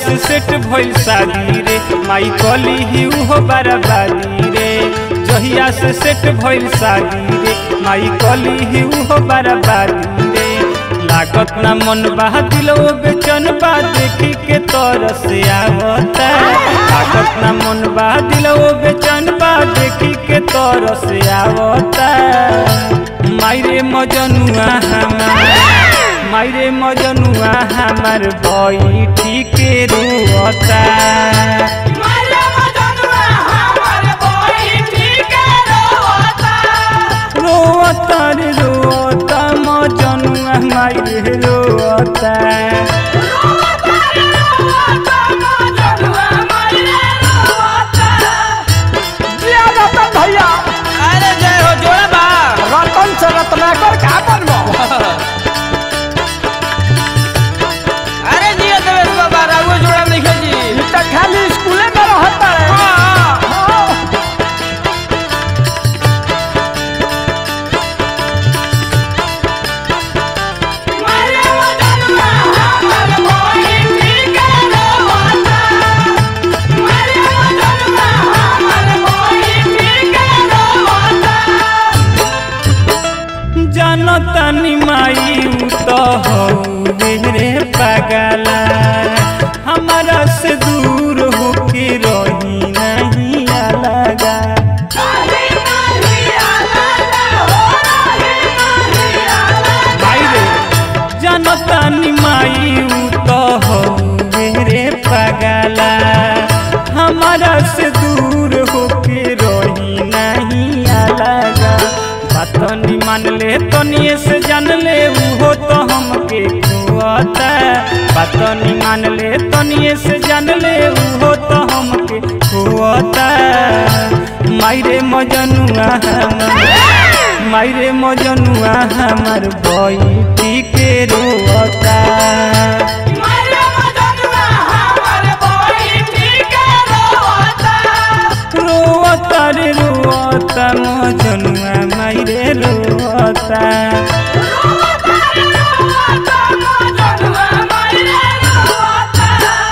से सेट भइल शादी रे माई कली ही उहो बराबादी रे जहिया से सेट भइल शादी रे माई कली ही उहो बराबादी रे लागत ना मन बा दिलो बेचन बा देखी के तरस आवता लागत ना मन बा दिलो बेचन बा देखी के तरस आवता मायरे मजनुआ हमार मायरे मजनुआ हमार बैठी के रोता मारे मजनुआ हमर बैठी के रोता रोता रे रोता मजनुआ मायरे रोता रोता रे रोता मजनुआ मारे रोता जिया रतन भैया अरे जय हो जोड़ा बा रतन से रत्नाकर का बनबो अरे जिया देवेश बाबा राघव जोड़ा लिखे जी ई त खाली स्कूले में रहता है हाँ। हाँ। मारे मजनुआ हमर बैठी के रोता मारे मजनुआ हमर बैठी के रोता जानता नि माई उ तो हौ रे पगला हमारा से दूर होके रही नहीं अलगा काहे नहीं आला हो रही नहीं आला भाई रे जानता नि माई उ तो हौ रे पगला हमारा से दूर होके रही नहीं अलगा बात नि मान ले तनिए से जान ले उहो तो हमके खुआता बात नि मान ले तनिए से जान ले उहो तो हमके खुआता मायरे मजनुआ हमार मायरे मजनुआ हमार बैठी के रोता मारे मजनुआ हमर बैठी के रोता रोता रे रोता मजनुआ मायरे रोता रोता रे रोता मजनुआ मारे रोता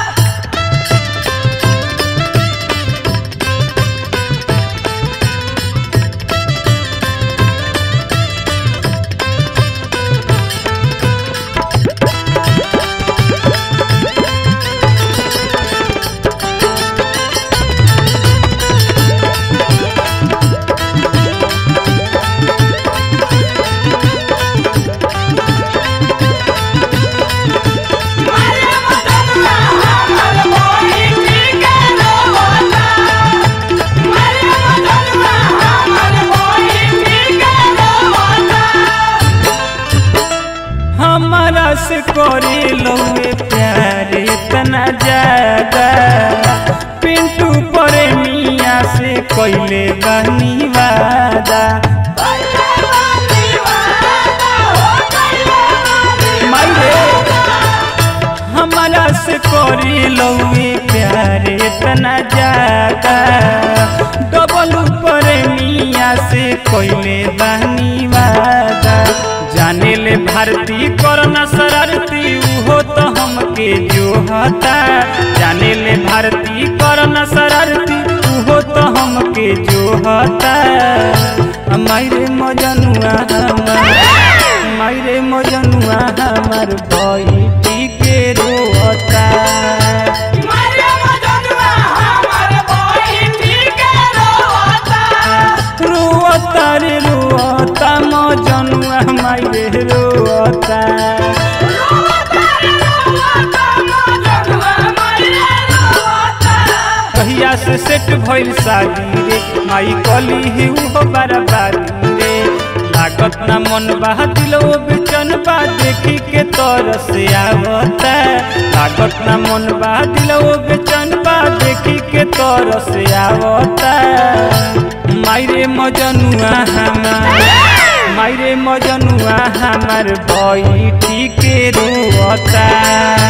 मारे मजनुआ हमर बैठी के रोता मारे मजनुआ हमर बैठी के रोता हमारा से करे लौए प्यार इतना ज्यादा पिंटू पर मिया से कैले बनी वादा कइले बानी वादा हो कइले बानी मायरे हमारा से करे लौए प्यार इतना ज्यादा डबल पर मिया से कैले बनी वादा जाने ले भारती करना शरारती उहो तो हमके जो हता जाने ले भारती करना शरारती उहो तो हमके जो हता मायरे मजनुआ हमार मायरे मजनुआ हमार बैठी के रोता मारे मजनुआ हमर बैठी के रोता रोता रे रोता मजनुआ मायरे रोता रोता रे रोता मजनुआ मारे रोता कहिया से सेट भइल शादी रे माई कली ही उहो बराबादी रे लागत ना मन बा दिलो बेचन बा देखी के तरस आवता लागत ना मन बा दिलो बेचन बा देखी के तरस आवता मायरे मजनुआ हमार मायरे मजनुआ हमार बैठी के रोता